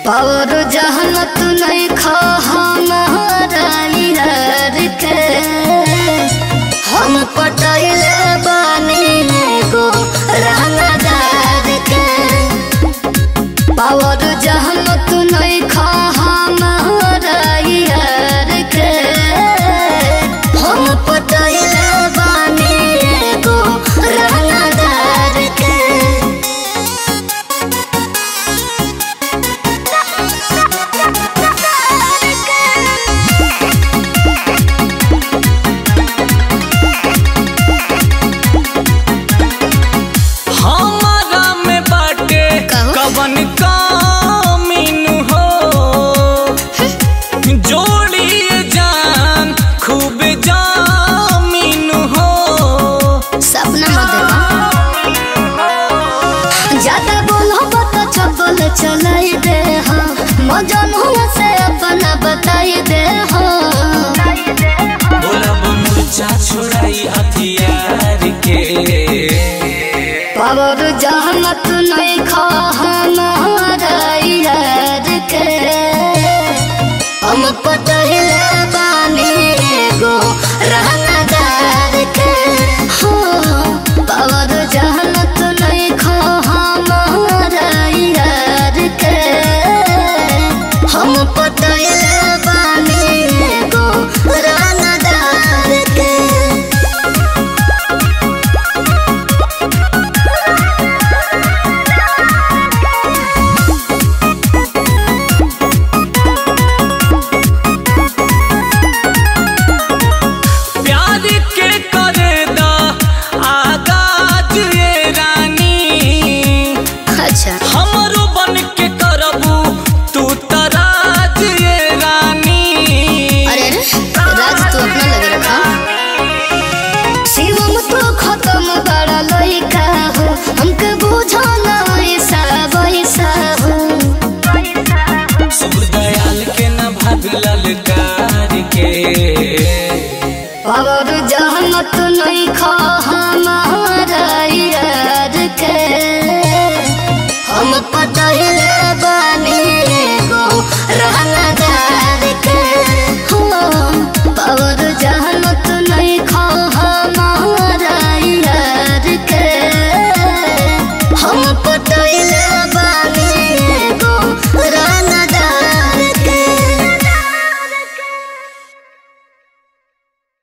और जहनत नहीं खा हमारा यार के हम पटैले बानी को रहनादार के पावर जहनत नहीं खा हमारा यार के हम पटैले बानी को रहनादार के हमारा में बाटे कहू? कवन कामीन हो जोड़ी जान खूब जामीन हो सपना मत देखो ज्यादा बोलो बता चपल चलाई दे हाँ मजनू से अपना बताई दे हाँ बोलब मुर्चा छोड़ाई हथियार के पावर जहमत नहीं खा हमारा